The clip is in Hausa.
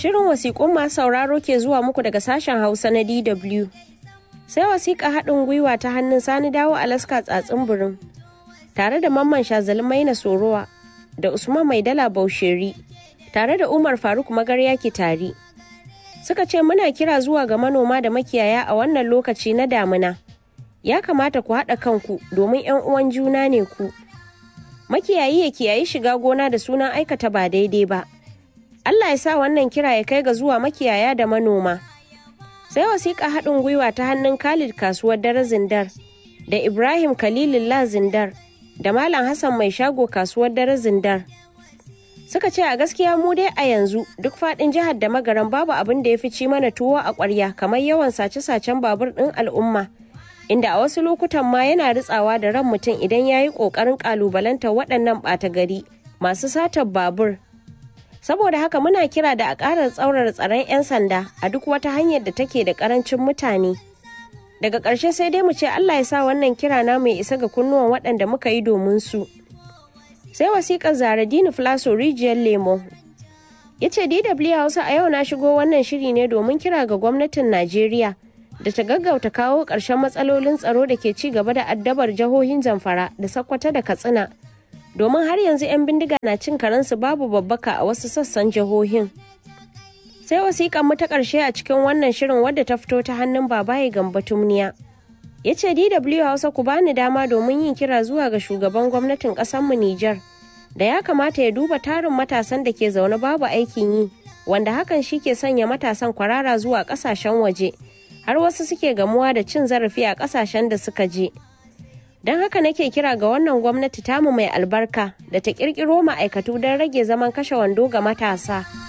Shirin wasiƙun masu sauraro ke zuwa muku daga sashen Hausa na DW. Sai wasiƙa haɗin gwiwa ta hannun Sani Dawo Alaska tsatsin birin. Tare da Mamman Shazali Maina Sorowa da Usman Maidala Bausheri. Tare da Umar Faruk Magarya Kitari. Suka ce muna kira zuwa ga manoma da makiyaya a wannan lokaci na damina. Ya kamata ku haɗa kanku domin 'yan uwan juna ne ku. Makiyayi ya kiyayi shiga gona da sunan aikata ba daidai ba. Allah ya sa wannan kira ya kai ga zuwa makiyaya da manoma. Sai wasiƙa haɗin gwiwa ta hannun Khalid kasuwar dare Zindar da Ibrahim Khalilullah Zindar da Malam Hassan mai shago kasuwar dare Zindar. Suka ce a gaskiya mu dai a yanzu duk faɗin jihar da magaran babu abin da ya fi ci mana tuwo a ƙwarya kamar yawan sace-sacen babur ɗin al'umma. Inda a wasu lokutan ma yana ritsawa da ran mutum idan ya yi ƙoƙarin ƙalubalantar waɗannan ɓata gari masu satar babur saboda haka muna kira da a ƙara tsaurara tsaron 'yan sanda a duk wata hanyar da take da ƙarancin mutane daga ƙarshe sai dai mu ce allah ya sa wannan kira na mai isa ga kunnuwan waɗanda muka yi domin su sai wasiƙar zaradini flaso rijiyar lemo ya ce dw hausa a yau na shigo wannan shiri ne domin kira ga gwamnatin najeriya da ta gaggauta kawo ƙarshen matsalolin tsaro da ke ci gaba da addabar jihohin zamfara da sakkwata da katsina domin har yanzu 'yan bindiga na cin karensu babu babbaka a wasu sassan jihohin. Sai wasiƙan mu ta ƙarshe a cikin wannan shirin wadda ta fito ta hannun babaye gamba tumniya. Ya ce DW Hausa ku bani dama domin yin kira zuwa ga shugaban gwamnatin ƙasarmu Nijar da ya kamata ya duba tarin matasan da ke zaune babu aikin yi wanda hakan shi ke sanya matasan kwarara zuwa ƙasashen waje har wasu suke gamuwa da cin zarafi a ƙasashen da suka je. don haka nake kira ga wannan gwamnati tamu mai albarka da ta kirkiro ma'aikatu don rage zaman kashe wando ga matasa.